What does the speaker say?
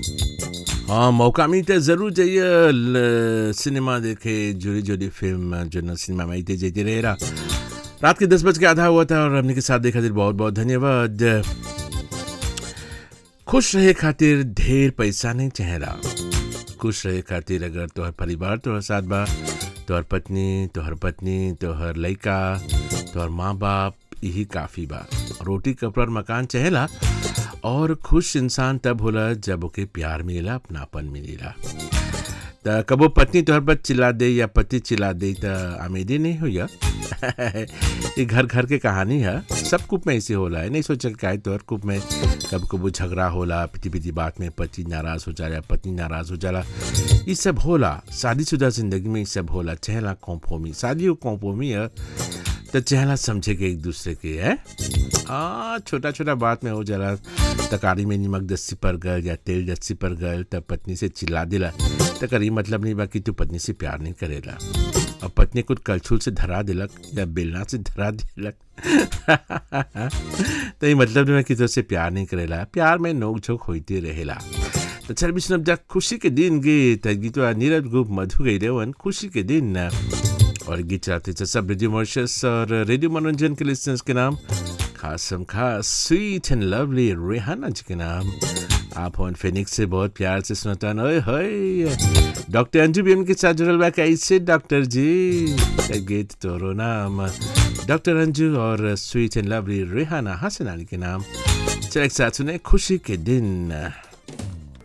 हाँ मौका मिलता है ज़रूर जाइए ल- सिनेमा देखे जुड़ी जुड़ी फिल्म जो न सिनेमा में आती जाती रहेगा रात के दस बज के आधा हुआ था और हमने के साथ देखा खातिर बहुत बहुत धन्यवाद खुश रहे खातिर ढेर पैसा नहीं चेहरा खुश रहे खातिर अगर तोहर परिवार तोहर साथ बा तोहर पत्नी तोहर पत्नी तोहर लइका तोहर माँ बाप यही काफ़ी बा रोटी कपड़ा और मकान चहेला और खुश इंसान तब होला जब ओके प्यार मिलेला अपनापन मिलेला त कबो पत्नी तोहर पर चिल्ला दे या पति चिल्ला दे त आमेदी नहीं हो या ये घर घर के कहानी है सब कुप में ऐसे होला है नहीं सोचा का है तोहर कुप में कब कबो झगड़ा होला पिटी पिटी बात में पति नाराज हो जाला पत्नी नाराज हो जाला ये सब होला शादीशुदा जिंदगी में ये सब होला चहला कॉम्फोमी शादी वो कॉम्फोमी है तो चहला समझे के एक दूसरे के है आ छोटा छोटा बात में हो जाला तकारी में नमक दस्सी पर गल या तेल दस्सी पर गल तब पत्नी से चिल्ला दिला तो करी मतलब नहीं बा कि तू पत्नी से प्यार नहीं करेला और पत्नी कुछ कलछुल से धरा दिलक या बेलना से धरा दिलक तो ये मतलब नहीं बा कि तुझसे प्यार नहीं करेला प्यार में नोक झोंक होती रहेला तो चल बिष्णु जब खुशी के दिन गीत गीत नीरज गुप मधु गई रेवन खुशी के दिन और गीत चलाते थे सब रेडियो मॉर्शस और रेडियो मनोरंजन के लिस्टर्स के नाम खास हम खास स्वीट एंड लवली रेहाना जी के नाम आप ऑन फिनिक्स से बहुत प्यार से सुनता ओए होए डॉक्टर अंजू भी के साथ जुड़ल बा कैसे डॉक्टर जी का गीत तोरो नाम डॉक्टर अंजू और sweet and lovely Rehana Hasan Ali के नाम चल एक साथ सुने खुशी के दिन